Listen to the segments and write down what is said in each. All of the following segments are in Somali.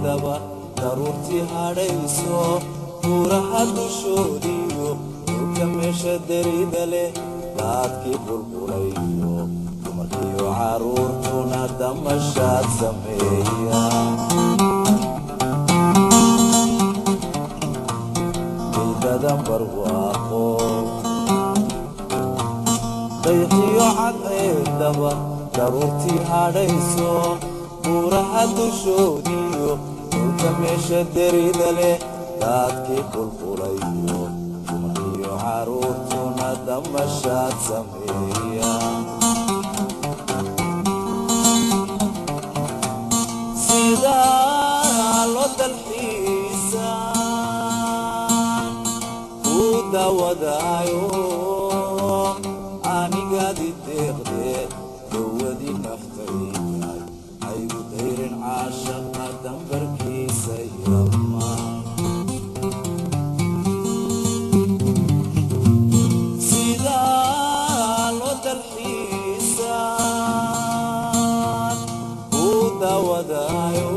haydaba daruurtii hadhayso buuraha dushoodiyo dhulka meesha derida leh daadkii bulbulayo dumarkiyo caruurtuna damashaad sameeya ciidadan barwaaqo dayxiyo cadceedaba daruurtii hadhayso buuraha dushoodiyo dhulka meesha derida leh daadkii bulbulayo dumarkiyo caruurtuna damashaad sameeya sidaa loo dalxiisa ku dawadaayo anigaadi deeqde dawadii naftayday aygu dayrin caashaqa dambarkiisa yama sidaa loo dalxiisa ku dawadaayo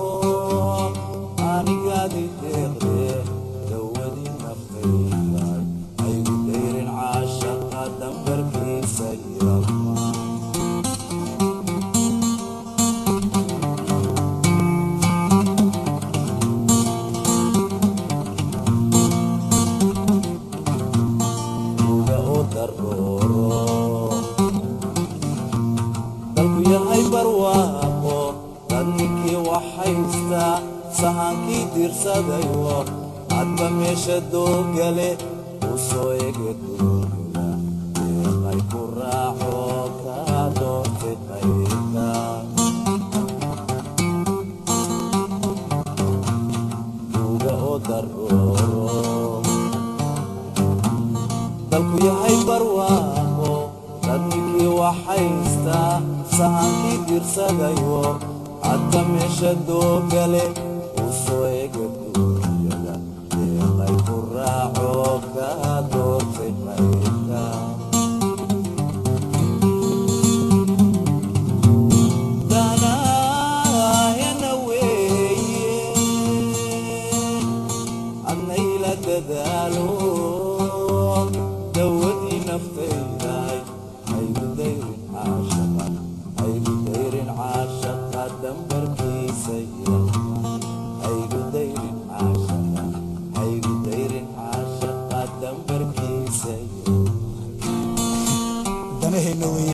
anigaadi deeqde dawadii naftayday aygu dayrin caashaqa dambarkiisa yama uga u darooro dalku yahay barwaaqo dad ninkii waxhaysta sahankii dirsadayo hadba meesha doogale u soo ege duuga deeqay ku raaco kaa doortay qayrka uga u darooro dalku yahay barwaaqo dad ninkii waxhaysta sahankii dirsadayo hadda meesha doogale u soo ega duunyada deeqay ku raaco kaa doortay qayrka danaayana weeye adnayla dadaalo dawadii naftayday haygu dayrin caashaqa haygu dayrin caashaqa dambarkiisa yama haygu dayrin caashaqa haygu dayrin caashaqa dambarkiisa yama danaheenna weeye